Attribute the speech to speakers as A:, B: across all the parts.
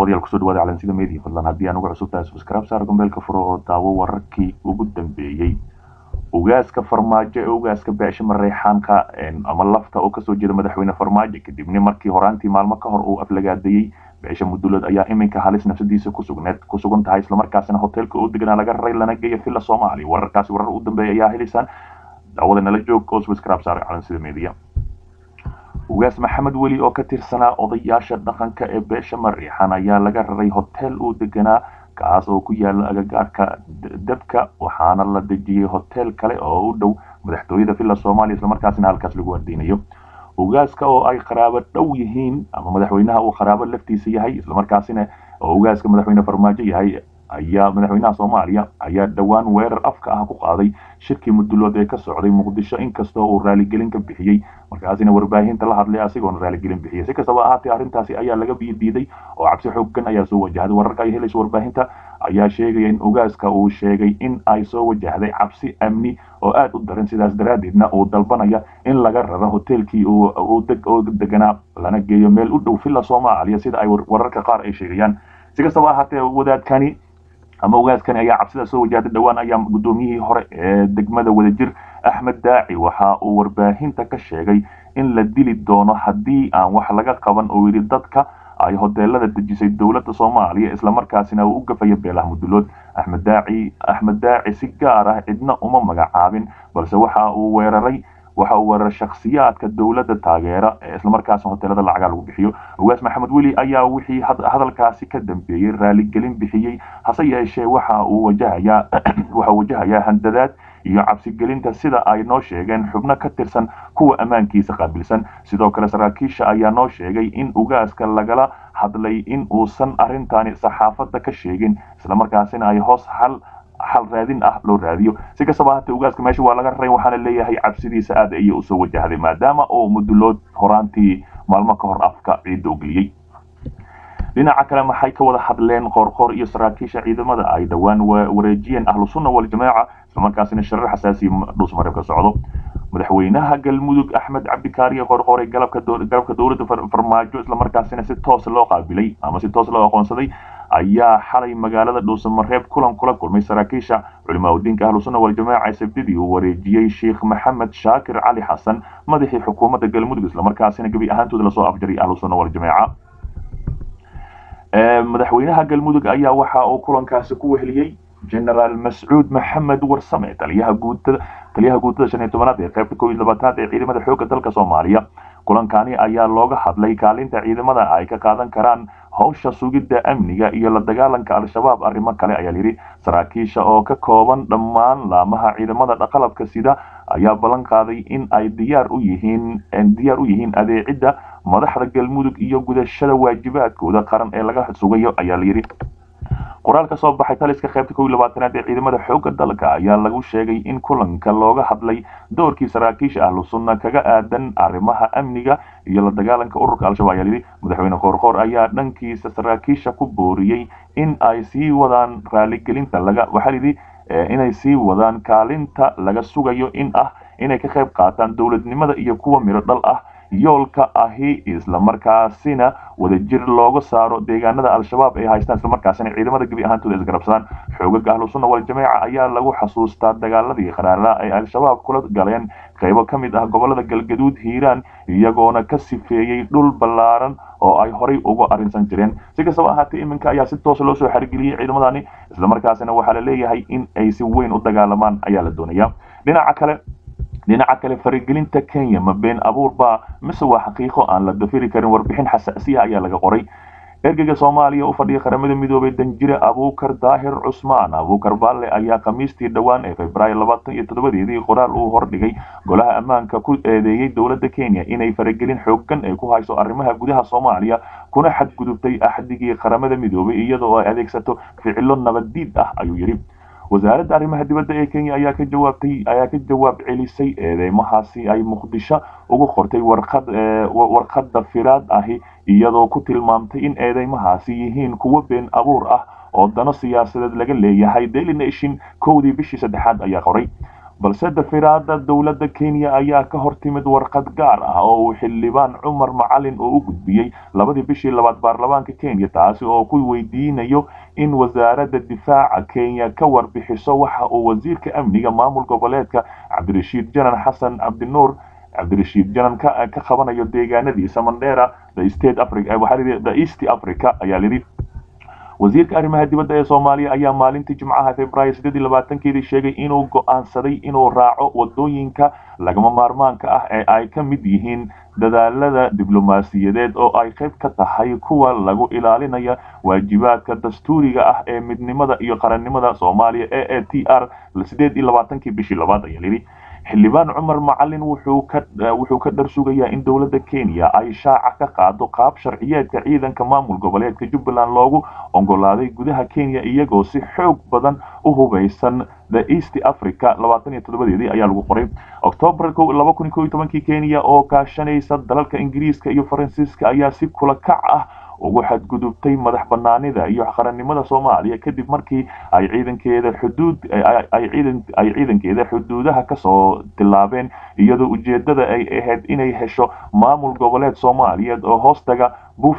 A: daawadayaal kusoo dhawaada calansida media fadlan haddii aan uga cusub tahay subscribe saar gombeelka furo oo daawo wararkii ugu dambeeyey ugaaska farmaajo ee ugaaska beesha mareexaanka ama lafta oo kasoo jeeda madaxweyne farmaajo kadibna markii horaantii maalmo ka hor uu aflagaadeeyey beesha mudulad ayaa iminka halis nafsadiisa kusugneed ku sugan tahay islamarkaasina hoteelka uu deganaa laga raray lana geeya villa soomaaliya wararkaasi warar u dambeeya ayaa helisan daawada nala joog oo subscribe saar calansida media ugaas maxamed weli oo ka tirsanaa odayaasha dhaqanka ee beesha mariixan ayaa laga raray hotel uu deganaa kaas oo ku yaala agagaarka dabka waxaana la dejiyey hotel kale oo u dhow madaxtooyada villa soomaaliya islamarkaasina halkaas lagu ardeynayo ugaaska oo ay qaraabo dhow yihiin ama madaxweynaha uu qaraabo laftiisa yahay islamarkaasina oo ugaaska madaxweyne farmaajo yahay ayaa madaxweynaha soomaaliya ayaa dhowaan weerar afka ah ku qaaday shirkii mudulood ee ka socday muqdisho inkastoo uu raaligelin ka bixiyey markaasina warbaahinta la hadlay asigoona raaligelin bixiyay si kastaba ahaatee arrintaasi ayaa laga diiday oo cabsi xooggan ayaa soo wajahday wararka ay helayso warbaahinta ayaa sheegaya in ugaaska uu sheegay in ay soo wajahday cabsi amni oo aad u daran sidaas daraaddeedna uu dalbanaya in laga raro hoteelkii oo deganaa lana geeyo meel u dhow villa soomaaliya sida ay wararka qaar ay sheegayaan si kastaba ahaatee wadaadkani ama ugaaskani ayaa cabsida soo wajahday dhowaan ayaa guddoomiyihii hore ee degmada wadajir axmed daaci waxa uu warbaahinta ka sheegay in la dili doono haddii aan wax laga qaban oo yidhi dadka ay hoteelada dejisay dowladda soomaaliya islamarkaasina uu u gafaya beelaha mudulood axmed daaci axmed daaci si gaar ah cidna uma magacaabin balse waxa uu weeraray waxa uu weeraray shakhsiyaadka dowladda taageera ee islamarkaasna hoteelada lacagaa lagu bixiyo ugaas maxamed weli ayaa wixii hadalkaasi ka dambeeyey raaligelin bixiyey hase yeeshee waxa uu wajahayaa waxa wajahayaa handadaad iyo cabsigelinta sida ay noo sheegeen xubno ka tirsan kuwa ammaankiisa qaabilsan sidoo kale saraakiisha ayaa noo sheegay in ugaaska lagala hadlay in uusan arrintani saxaafadda ka sheegin islamarkaasina ay hoos xal xal raadin ah loo raadiyo si kastaba haatee ugaaska meesha waa laga raray waxaana leeyahay cabsidiisa aad ayay usoo wajahday maadaama uu mudulood horaantii maalmo ka hor afka ciidda u geliyey dhinaca kale maxay ka wada hadleen qoorqoor iyo saraakiisha ciidamada ay dhowaan wareejiyeen ahlu sunna waljamaaca islamarkaasina sharar xasaasiya dhuusmareeb ka socdo madaxweynaha galmudug axmed cabdikaariye qorqore galabka dowladda farmaajo islamarkaasina si toos loo qaabilay ama si toos loo aqoonsaday ayaa xalay magaalada dhuusamareeb kulan kula kulmay saraakiisha culimaa udiinka ahlu sunna waljamaaca sabdidii uu wareejiyey sheekh maxamed shaakir cali xasan madaxii xukuumadda galmudug islamarkaasina gebi ahaantooda lasoo afjaray ahlu sunna waljamaaca madaxweynaha galmudug ayaa waxa uu kulankaasi ku weheliyey generaal mascuud maxamed warsame taliyaha guutada taliyaha guutada shan iyo tobanaad ee qaybta kow iyo labaatanaad ee ciidamada xoogga dalka soomaaliya kulankani ayaa looga hadlay kaalinta ciidamada ay ka qaadan karaan howsha sugidda amniga iyo la dagaalanka al-shabaab arrimo kale ayaa layidhi saraakiisha oo ka kooban dhammaan laamaha ciidamada dhaqalabka sida ayaa ballan qaaday in ay diyaar u yihiin diyaar u yihiin adeecidda madaxda galmudug iyo gudashada waajibaadkooda qaran ee laga sugayo ayaa layidhi qoraal ka soo baxay taliska qaybta kow iyo labaatanaad ee ciidamada xoogga dalka ayaa lagu sheegay in kulanka looga hadlay doorkii saraakiisha ahlu sunna kaga aadan arrimaha amniga iyo la dagaalanka ururka al-shabaab ayaa yidhi madaxweyne qoorqoor ayaa dhankiisa saraakiisha ku booriyey in ay sii wadaan raaligelinta laga waxaa yidhi inay sii wadaan kaalinta laga sugayo in ah inay ka qayb qaataan dowladnimada iyo kuwa miro dhal ah yoolka ahi islamarkaasina wadajir looga saaro deegaanada al-shabaab ay haystaan islamarkaasina ciidamada gebi ahaantooda isgarabsadaan xoogaga ahlu sunna waljamaaca ayaa lagu xasuustaa dagaaladii qaraara ay al-shabaab kula galeen qaybo ka mid ah gobolada galgaduud hiiraan iyagoona ka sifeeyey dhul ballaaran oo ay horay uga arrinsan jireen si kastaba ahaatee iminka ayaa si toos loo soo xarigeliyey ciidamadani islamarkaasina waxaa la leeyahay in ay si weyn u dagaalamaan ayaa la doonaya dhinaca kale dhinaca kale faragelinta kenya ma been abuur baa mise waa xaqiiqo aan la dafiri karin warbixin xasaasiya ayaa laga qoray ergeyga soomaaliya u fadhiya qaramada midoobay danjire abuukar daahir cusmaan abuukar balle ayaa khamiistii dhowaan ee februaayo labaatan iyo toddobadeedii qoraal uu hordhigay golaha ammaanka ku eedeeyey dowladda kenya inay faragelin xooggan ay ku hayso arrimaha gudaha soomaaliya kuna xadgudubtay axdigii qaramada midoobay iyadoo ay adeegsato ficilo nabaddiid ah ayuu yidhi wasaaradda arrimaha dibadda ee kenya ayaa ka jawaabtay ayaa ka jawaab celisay eedeymahaasi ay muqdisho ugu qortay warqad warqadda firaad ahi iyadoo ku tilmaamtay in eedeymahaasi yihiin kuwo been abuur ah oo dano siyaasadeed laga leeyahay daily nation kowdii bishii saddexaad ayaa qoray balse dafiraada dowladda kenya ayaa ka hor timid warqad gaar ah oo uu xildhibaan cumar macalin oo u gudbiyey labadii bishii labaad baarlamaanka kenya taasi oo ku weydiinayo in wasaaradda difaaca kenya ka warbixiso waxa uu wasiirka amniga maamul goboleedka cabdirashiid janan xasan cabdinuur cabdirashiid janan ka ka qabanayo deegaanadiisa mandheera the state africa waxaa the east africa ayaa lidhi wasiirka arrimaha dibadda ee soomaaliya ayaa maalintii jimcaha februaayo siddeed iyo labaatankeedii sheegay inuu go'aansaday inuu raaco wadooyinka lagama maarmaanka ah ee ay ka mid yihiin dadaalada diblomaasiyadeed oo ay qayb ka tahay kuwa lagu ilaalinaya waajibaadka dastuuriga ah ee midnimada iyo qarannimada soomaaliya e e t r siddeed iyo labaatankii bishii labaad ayaa lidhi xildhibaan cumar macalin wuxuu ka wuxuu ka dhar sugayaa in dowladda kenya ay shaaca ka qaado qaab sharciyeedka ciidanka maamul goboleedka jubbaland loogu ogolaaday gudaha kenya iyagoo si xoog badan u hubaysan the east africa labaatan iyo toddobadeedii ayaa lagu qoray octoobar laba kun iyo kow iyo tobankii kenya oo kaashanaysa dalalka ingiriiska iyo faransiiska ayaa si kula kac ah ugu xadgudubtay madax banaanida iyo qarannimada soomaaliya kadib markii ay ciidankeeda xuduud ay ciidankeeda xuduudaha kasoo tilaabeen iyadoo ujeedada ay ahayd inay hesho maamul goboleed soomaaliyeed oo hoostaga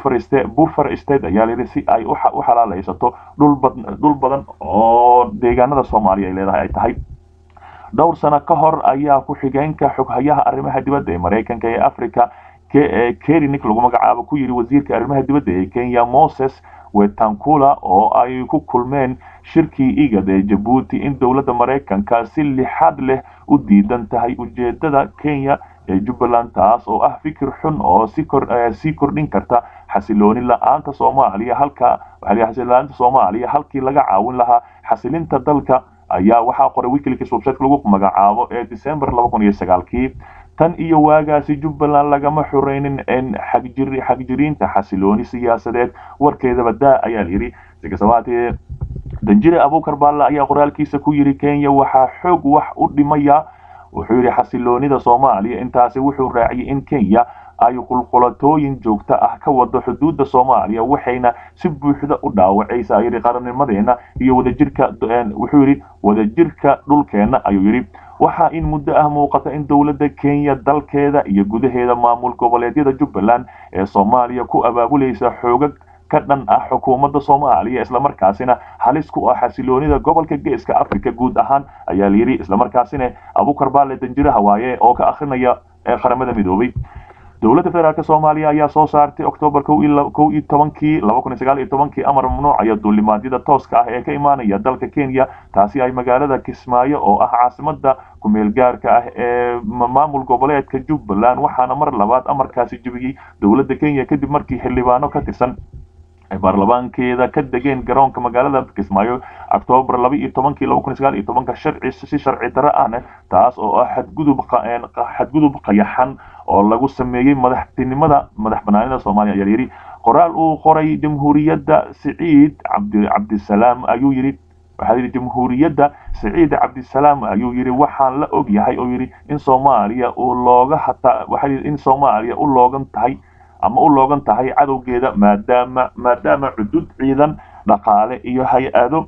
A: buffer state ayaa layidhi si ay u xalaalaysato dhul badan oo deegaanada soomaaliya ay leedahay ay tahay dhowr sano ka hor ayaa ku-xigeenka xoghayaha arrimaha dibadda ee maraykanka ee africa kerinik lagu magacaabo ku yidhi wasiirka arrimaha dibadda ee kenya moses wetankula oo ay ku kulmeen shirkii igad ee jabuuti in dowladda maraykanka si lixaad leh u diidan tahay ujeedada kenya ee jubbaland taas oo ah fikir xun oo sii kordhin karta xasilooni la-aanta soomaaliya halka xasiloonida soomaaliya halkii laga caawin lahaa xasilinta dalka ayaa waxaa qoray wikileaks website lagu magacaabo ee december laba kun iyo sagaalkii tan iyo waagaasi jubbaland lagama xuraynin xagjiriinta xasilooni siyaasadeed warkeedaba daa ayaa layidhi sikasabaatee danjire abuukar baalla ayaa qoraalkiisa ku yidhi kenya waxaa xoog wax u dhimaya wuxuu yidhi xasiloonida soomaaliya intaasi wuxuu raaciyay in kenya ay qulqulatooyin joogto ah ka wado xuduudda soomaaliya waxayna si buuxda u dhaawacaysa yidhi qarannimadeena iyo wadajirka wuxuu yidhi wadajirka dhulkeenna ayuu yidhi waxaa in muddo ah muuqata in dowladda kenya dalkeeda iyo gudaheeda maamul goboleedyada jubbaland ee soomaaliya ku abaabulaysa xoogag ka dhan ah xukuumadda soomaaliya islamarkaasina halis ku ah xasiloonida gobolka geeska africa guud ahaan ayaa layidhi islamarkaasina abukar baale danjiraha waaye oo ka akrinaya qaramada midoobay dowladda federaalk soomaaliya ayaa soo saartay octoobar kow iyo tobankii laba kun iyo sagaal iyo tobankii amar mamnuucaya duulimaadyada tooska ah ee ka imaanaya dalka kenya taasi ay magaalada kismaayo oo ah caasimada kumeel gaarka ah ee maamul goboleedka jubbaland waxaana mar labaad amarkaasi jebiyey dowladda kenya kadib markii xildhibaano ka tirsan ay baarlamaankeeda ka degeen garoonka magaalada kismaayo octoobar laba iyo tobankii laba kun iyo sagaal iyo tobanka sharci si sharci darro ahna taas oo ah xadgudub xadgudub qayaxan oo lagu sameeyey madaxtinimada madax banaanida soomaaliya ayaa yidhi qoraal uu qoray jamhuuriyadda siciid cabdi cabdisalaam ayuu yidhi waxaa yidhi jamhuuriyadda siciid cabdisalaam ayuu yidhi waxaan la og yahay oo yidhi in soomaaliya uu looga hataa waxaa yidhi in soomaaliya u loogan tahay ama u loogan tahay cadowgeeda maadaama maadaama cudud ciidan dhaqaale iyo hay-ado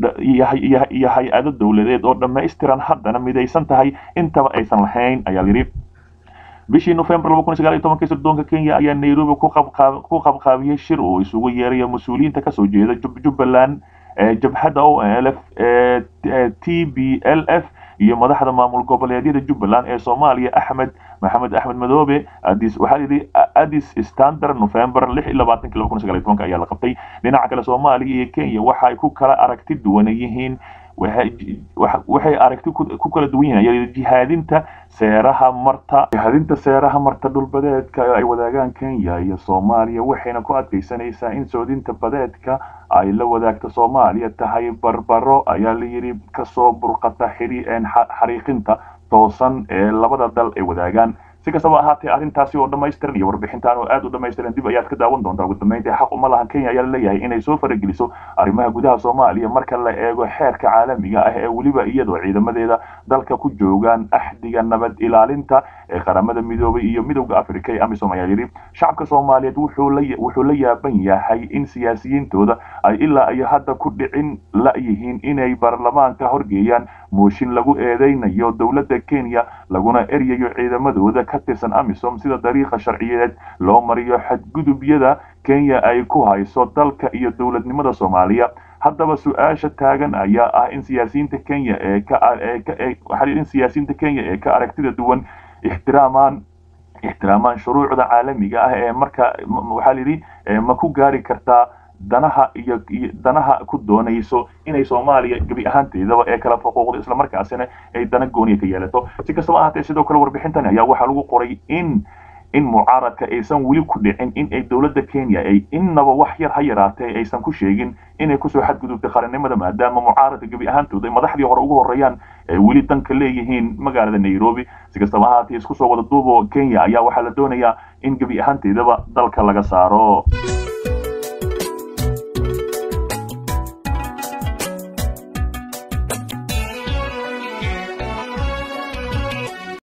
A: iyo hay-ado dowladeed oo dhammaystiran haddana midaysan tahay intaba aysan lahayn ayaa yidhi bishii nofembar laba kun iyo sagaal iyo tobankii sirdoonka kenya ayaa nairobi ku qabqaabiyey shir uu isugu yeerayo mas-uuliyiinta kasoo jeeda jubbaland jabhadda o l f t b l f iyo madaxda maamul goboleedyada jubbaland ee soomaaliya axmed maxamed axmed madoobe adis waxaa yidhi adis standard november lix iyo labaatanki laba kun iyo sagaal iyo tobanka ayaa la qabtay dhinaca kale soomaaliya iyo kenya waxa ay ku kala aragti duwan yihiin waxay aragti ku kala duwan yihiin jihaadinta seeraha marta jihaadinta seeraha marta dhulbadeedka ay wadaagaan kenya iyo soomaaliya waxayna ku adkaysanaysaa in soodinta badeedka ay la wadaagta soomaaliya tahay barbaro ayaa la yidhi kasoo burqata xariiqinta toosan ee labada dal ay wadaagaan si kastaba ahaatee arrintaasi oo dhammaystiran iyo warbixintaan oo aad u dhammaystiran dib ayaad ka daawan doontaa ugu dambeyntii xaq uma lahan kenya ayaa laleeyahay inay soo farageliso arrimaha gudaha soomaaliya marka la eego xeerka caalamiga ah ee weliba iyadoo ciidamadeeda dalka ku joogaan axdiga nabad ilaalinta ee qaramada midoobay iyo midowda africa ee amisom ayaa yidhi shacabka soomaaliyeed wuxuu la wuxuu la yaaban yahay in siyaasiyiintooda ay ilaa iyo hadda ku dhicin la-yihiin inay baarlamaanka horgeeyaan mooshin lagu eedeynayo dowladda kenya laguna eryayo ciidamadooda ka tirsan amisom sida dariiqa sharciyeed loo mariyo xadgudubyada kenya ay ku hayso dalka iyo dowladnimada soomaaliya haddaba su-aasha taagan ayaa ah in siyaasiyiinta kenya ee ka waxaa in siyaasiyiinta kenya ee ka aragtida duwan ixtiraamaan ixtiraamaan shuruucda caalamiga ah ee marka waxaa layidhi ma ku gaari kartaa danaha iyo danaha ku doonayso inay soomaaliya gebi ahaanteedaba ee kala faquuqdo islamarkaasina ay dana gooniya ka yeelato si kastaba ahaatee sidoo kale warbixintan ayaa waxaa lagu qoray in in mucaaradka aysan weli ku dhicin in ay dowladda kenya ay innaba wax yar ha yaraatee aysan ku sheegin inay kusoo xadgudubtay qarannimada maadaama mucaaradka gebi ahaantooda ay madaxdii hore ugu horreeyaan ay weli danka leeyihiin magaalada nairobi si kastaba ahaatee isku soo wada duubo kenya ayaa waxaa la doonayaa in gebi ahaanteedaba dalka laga saaro